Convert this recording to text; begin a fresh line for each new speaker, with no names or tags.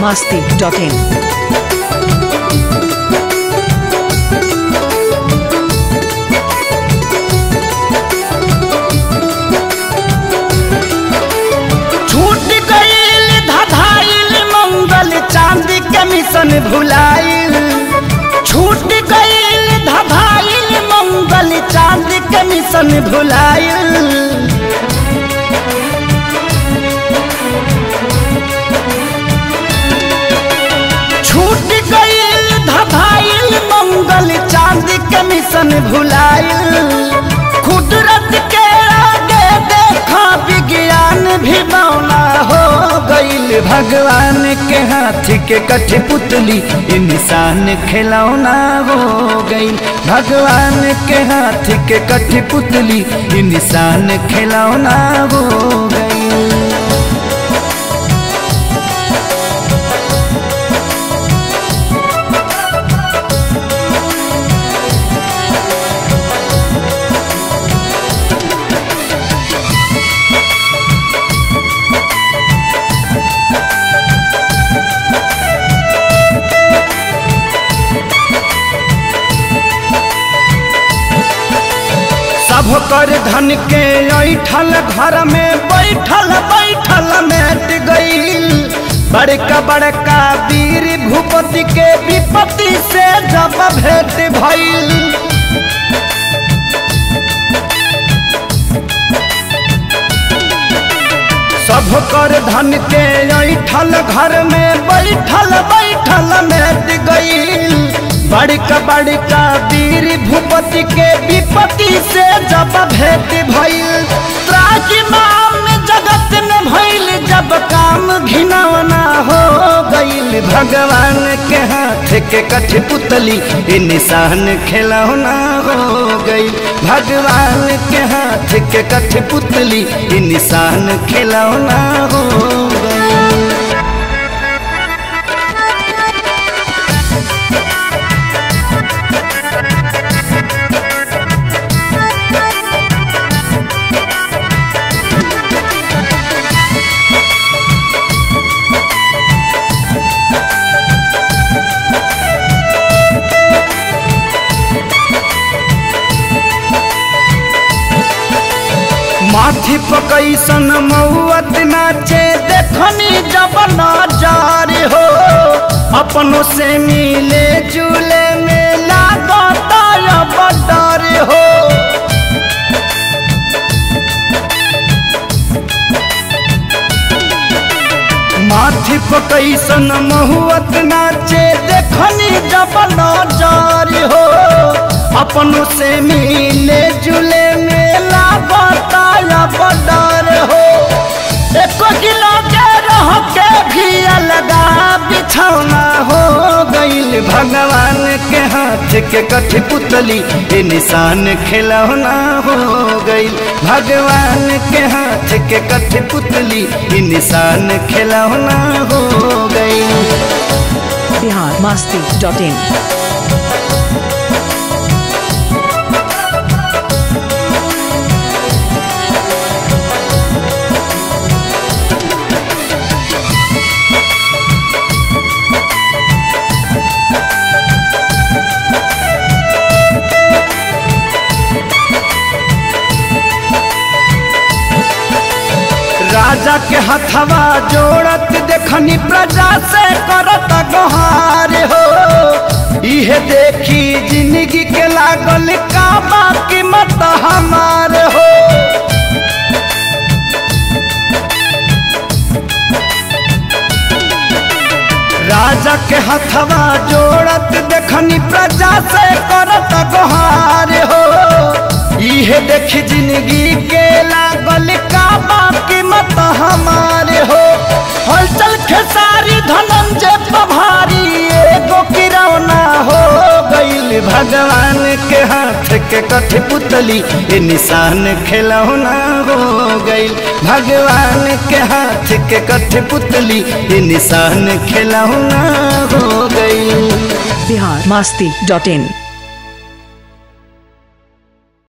masti.in.
छूट गईल धधाइल मंगल चांदी के मिशन भुलाइल छूट गईल धधाइल मंगल चांदी के मिशन भुलाइल छूट गईल धधाइल मंगल चांदी के मिशन भुलाइल कुदरत के आगे देखा विज्ञान भी मौला हो गईल भगवान के हाथ के कठपुतली इंसान खिलौना हो गईल भगवान के हाथ के कठपुतली इंसान खिलौना हो गईल सब कर धन के ऐठल घर में बैठल बैठल मेट गईल बड़का बड़का वीर भूपति के विपत्ति से जब भेंट भइल सब कर धन के ऐठल घर में बैठल बैठल मेट गईल बड़का बड़का वीर भूपति के विपत्ति से जब भेंट भइल त्राजिमाम जगत में भइल जब काम घिनौना हो गईल भगवान के हाथ के कठपुतली ये निशान खिलौना हो गई भगवान के हाथ के कठपुतली ये निशान खिलौना हो गई माथी पकैसन मौत नाचे देखनी जब नजार हो अपनों से मिले जुले में लागता अब डर हो माथी पकैसन महुअत नाचे देखनी जब नजार हो अपनों से मिले जुले मेला बताया बडर हो एको किलो के रह के भी अलगा बिछौना हो गईल भगवान के हाथ के कठपुतली ये निशान खिलौना हो गईल भगवान के हाथ के कठपुतली ये निशान खिलौना हो गईल
Bihar masti.in.
राजा के हथवा जोड़त देखनी प्रजा से करत गोहार हो इहे देखी जिंदगी के लागल का बाकी मत हमार हो राजा के हथवा जोड़त देखनी प्रजा से करत गोहार हो इहे देखी जिंदगी के लागल का बाकी मत हमारे हो हलचल खेसारी धनंजय पभारी एगो किरौना हो गईल भगवान के हाथ के कठपुतली ये निशान खिलौना हो गईल भगवान के हाथ के कठपुतली ये निशान खिलौना हो गईल
Bihar masti.in.